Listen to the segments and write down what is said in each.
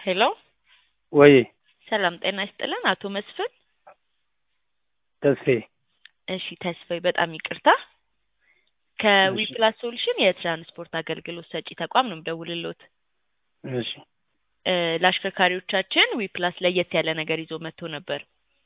ሄሎ ወይ ሰላም ጤና ይስጥልን አቶ መስፍን ተስፌ እሺ ተስፋዬ በጣም ይቅርታ ከዊፕላስ ሶሉሽን የትራንስፖርት አገልግሎት ሰጪ ተቋም ነው የምደውልልዎት እሺ እ ለአሽከርካሪዎቻችን ዊፕላስ ለየት ያለ ነገር ይዞ መጥቶ ነበር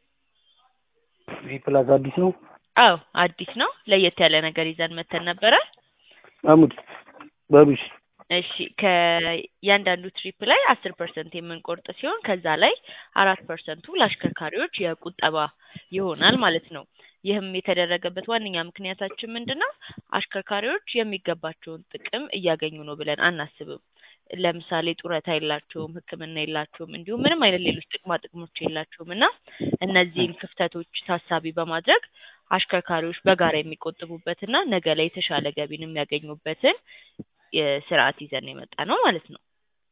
ዊፕላስ አዲስ ነው አዎ አዲስ ነው ለየት ያለ ነገር ይዘን መተን ነበረ አሙድ በሉሽ እሺ ከእያንዳንዱ ትሪፕ ላይ አስር ፐርሰንት የምንቆርጥ ሲሆን ከዛ ላይ አራት ፐርሰንቱ ለአሽከርካሪዎች የቁጠባ ይሆናል ማለት ነው። ይህም የተደረገበት ዋነኛ ምክንያታችን ምንድን ነው? አሽከርካሪዎች የሚገባቸውን ጥቅም እያገኙ ነው ብለን አናስብም። ለምሳሌ ጡረታ የላቸውም፣ ሕክምና የላቸውም፣ እንዲሁም ምንም አይነት ሌሎች ጥቅማ ጥቅሞች የላቸውም እና እነዚህን ክፍተቶች ታሳቢ በማድረግ አሽከርካሪዎች በጋራ የሚቆጥቡበትና ነገ ላይ የተሻለ ገቢን የሚያገኙበትን የስርዓት ይዘን የመጣ ነው ማለት ነው።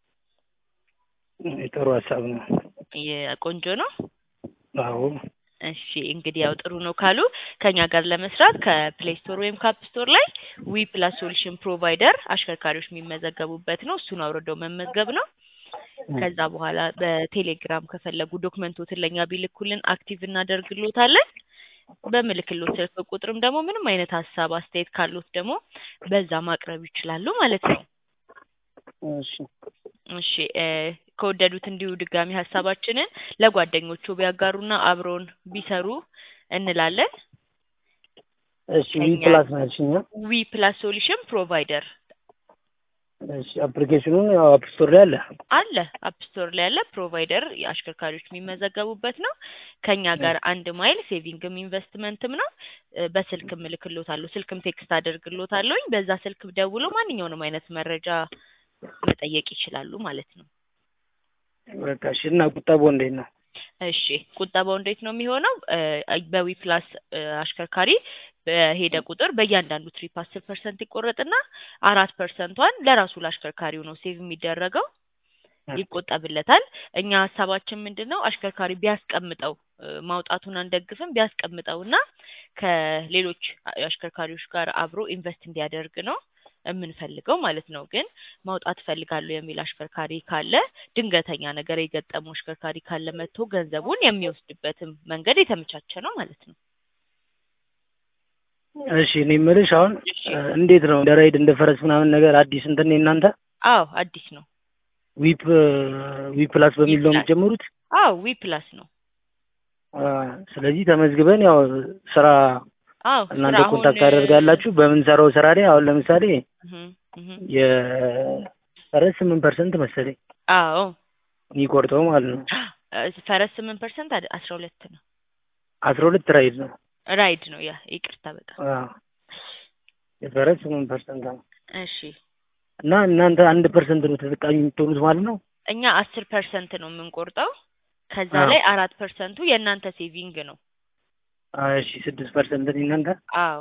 ጥሩ ሀሳብ ነው። የቆንጆ ነው። አዎ እሺ እንግዲህ ያው ጥሩ ነው ካሉ ከኛ ጋር ለመስራት ከፕሌይ ስቶር ወይም ካፕ ስቶር ላይ ዊ ፕላስ ሶሉሽን ፕሮቫይደር አሽከርካሪዎች የሚመዘገቡበት ነው። እሱን አውርደው መመዝገብ ነው። ከዛ በኋላ በቴሌግራም ከፈለጉ ዶክመንቶትን ለእኛ ቢልኩልን አክቲቭ እናደርግሎታለን። በምልክሎት ስልክ ቁጥርም ደግሞ ምንም አይነት ሀሳብ አስተያየት ካሉት ደግሞ በዛ ማቅረብ ይችላሉ ማለት ነው። እሺ እሺ እ ከወደዱት እንዲሁ ድጋሚ ሀሳባችንን ለጓደኞቹ ቢያጋሩና አብረውን ቢሰሩ እንላለን። እሺ ዊፕላስ ነው ያልሽኝ? ዊ ፕላስ ሶሉሽን ፕሮቫይደር እሺ አፕሊኬሽኑን ያው አፕ ስቶር ላይ አለ። አለ አፕ ስቶር ላይ ያለ ፕሮቫይደር የአሽከርካሪዎች የሚመዘገቡበት ነው። ከኛ ጋር አንድ ማይል ሴቪንግም ኢንቨስትመንትም ነው። እ በስልክም እልክሎታለሁ፣ ስልክም ቴክስት አደርግሎታለሁኝ። በዛ ስልክ ደውለው ማንኛውንም አይነት መረጃ መጠየቅ ይችላሉ ማለት ነው። በቃ እሺ። እና ቁጠባው እንዴት ነው? እሺ ቁጠባው እንዴት ነው የሚሆነው? በዊ ፕላስ አሽከርካሪ በሄደ ቁጥር በእያንዳንዱ ትሪፕ አስር ፐርሰንት ይቆረጥና አራት ፐርሰንቷን ለራሱ ለአሽከርካሪው ነው ሴቭ የሚደረገው ይቆጠብለታል። እኛ ሀሳባችን ምንድን ነው አሽከርካሪ ቢያስቀምጠው እ ማውጣቱን አንደግፍም ቢያስቀምጠው እና ከሌሎች አሽከርካሪዎች ጋር አብሮ ኢንቨስት እንዲያደርግ ነው የምንፈልገው ማለት ነው። ግን ማውጣት እፈልጋለሁ የሚል አሽከርካሪ ካለ ድንገተኛ ነገር የገጠመው አሽከርካሪ ካለ መጥቶ ገንዘቡን የሚወስድበትም መንገድ የተመቻቸ ነው ማለት ነው። እሺ እኔ የምልሽ አሁን እሺ። እ እንዴት ነው እንደ ራይድ እንደ ፈረስ ምናምን ነገር አዲስ እንትን የእናንተ አዎ አዲስ ነው። ዊፕ ዊፕላስ በሚል ነው ዊፕላስ። የሚጀምሩት? አዎ ዊ ፕላስ ነው። አ ስለዚህ ተመዝግበን ያው ስራ አዎ እናንተ ስራ አሁን ኮንታክት ታደርጋላችሁ። በምንሰራው ስራ ላይ አሁን ለምሳሌ እህ እህ የፈረስ ስምንት ፐርሰንት መሰለኝ አዎ የሚቆርጠው ማለት ነው። እ ፈረስ ስምንት ፐርሰንት አስራ ሁለት ነው። አስራ ሁለት ራይድ ነው። ራይድ ነው ያ ይቅርታ በጣም አ የፈረስ ስምንት ፐርሰንት ነው እሺ እና እናንተ አንድ ፐርሰንት ነው ተጠቃሚ የምትሆኑት ማለት ነው። እኛ አስር ፐርሰንት ነው የምንቆርጠው። ከዛ አዎ። ላይ አራት ፐርሰንቱ የእናንተ ሴቪንግ ነው። አ እሺ ስድስት ፐርሰንት እናንተ አዎ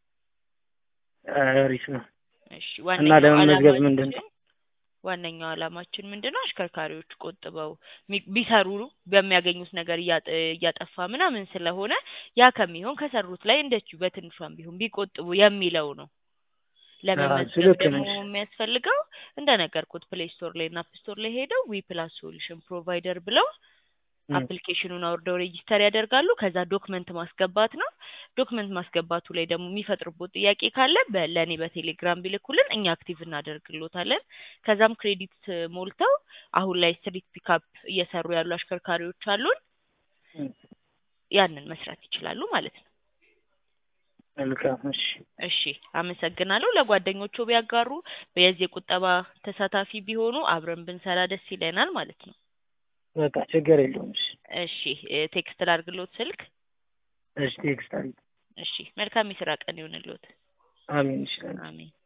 አሪፍ ነው። እሺ እና ዋነኛው ለመመዝገብ ዓላማችን ምንድን ነው? ዋነኛው ዓላማችን ምንድን ነው? አሽከርካሪዎች ቆጥበው ሚ- ቢሰሩ በሚያገኙት ነገር እያጠ እያጠፋ ምናምን ስለሆነ ያ ከሚሆን ከሰሩት ላይ እንደዚሁ በትንሿም ቢሆን ቢቆጥቡ የሚለው ነው። ለመመዝገብ ልክ ደግሞ ነሽ። የሚያስፈልገው እንደነገርኩት ፕሌይ ስቶር ላይ እና አፕ ስቶር ላይ ሄደው ዊ ፕላስ ሶሉሽን ፕሮቫይደር ብለው ም። አፕሊኬሽኑን አውርደው ሬጂስተር ያደርጋሉ። ከዛ ዶክመንት ማስገባት ነው። ዶክመንት ማስገባቱ ላይ ደግሞ የሚፈጥርቦት ጥያቄ ካለ በ- ለእኔ በቴሌግራም ቢልኩልን እኛ አክቲቭ እናደርግሎታለን። ከዛም ክሬዲት ሞልተው አሁን ላይ ስትሪት ፒካፕ እየሰሩ ያሉ አሽከርካሪዎች አሉን። ም። ያንን መስራት ይችላሉ ማለት ነው። መልካም እሺ። እሺ አመሰግናለሁ። ለጓደኞቹ ቢያጋሩ የዚህ ቁጠባ ተሳታፊ ቢሆኑ አብረን ብንሰራ ደስ ይለናል ማለት ነው። በቃ ችግር የለውም። እሺ እሺ እ ቴክስት ላድርግሎት ስልክ። እሺ ቴክስት አድርጊ። እሺ መልካም የስራ ቀን ይሁንልዎት። አሜን። እሺ አሜን።